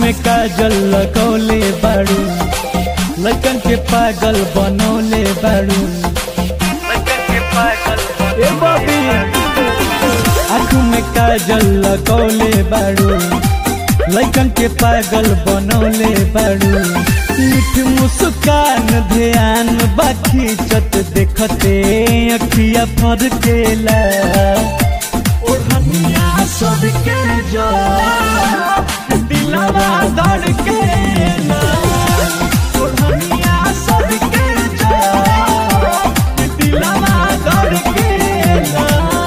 में काजल लगौले बाड़ू लड़कन के पागल बनौले बाड़ू ए बबी आँख में काजल लगौले बाड़ू लड़कन के पागल बनौले बाड़ू मीठ मुस्कान ध्यान बाकी चत देखते अखिया फर केला ओढ़निया सबके जो दिलवा दर के ना ओढ़निया सबके जो दिलवा दर के ना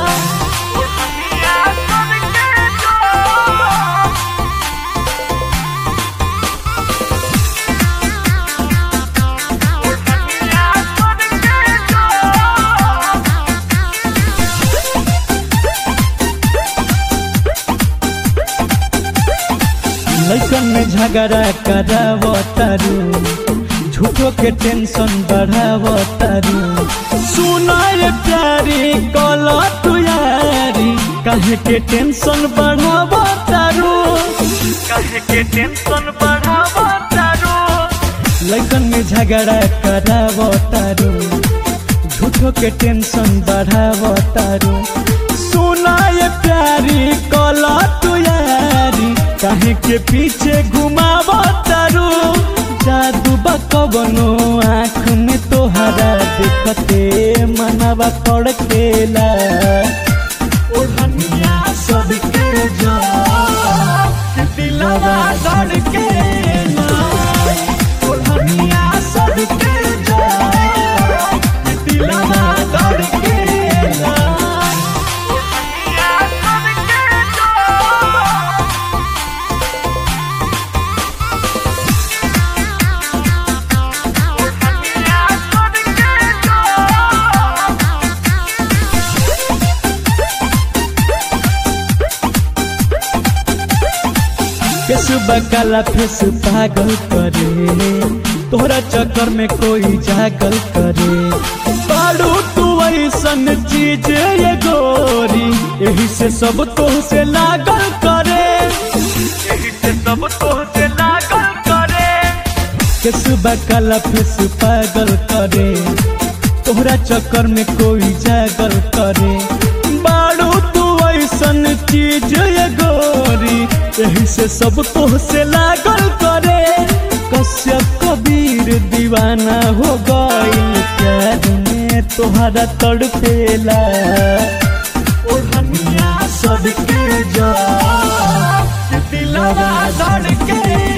लड़कन में झगड़ा करावतारू झूठो के टेंशन बढ़ावतारू सुनाए प्यारी कल तू यारी काहे के टेंशन बढ़ावतारू काहे के टेंशन बढ़ावतारू लड़कन में झगड़ा करावतारू झूठो के टेंशन बढ़ावतारू सुनाए प्यारी कल तू यारी काहे के पीछे घुमाव तारू जादू बकबनो आँख में तोहरा देखते मनवा कड़केला ओढ़निया सबके जो दिलवा धड़केला ओढ़निया सबके जो दिलवा धड़केला फेस बकाला फेस पागल करे तोहरा चक्कर में कोई जागल करे पाड़ू तू ऐसन चीज ये गोरी यही से सब तो से लागल करे यही से सब तो से लागल करे फेस बकाला फेस पागल करे तोहरा चक्कर में कोई जागल करे बाड़ू तू ऐसन चीज ये गोरी यही से सब तो से लागल करे कश्यप कबीर दीवाना हो गईल प्यार में तोहरा तड़पेला ओढ़निया सबके जो दिलवा धड़के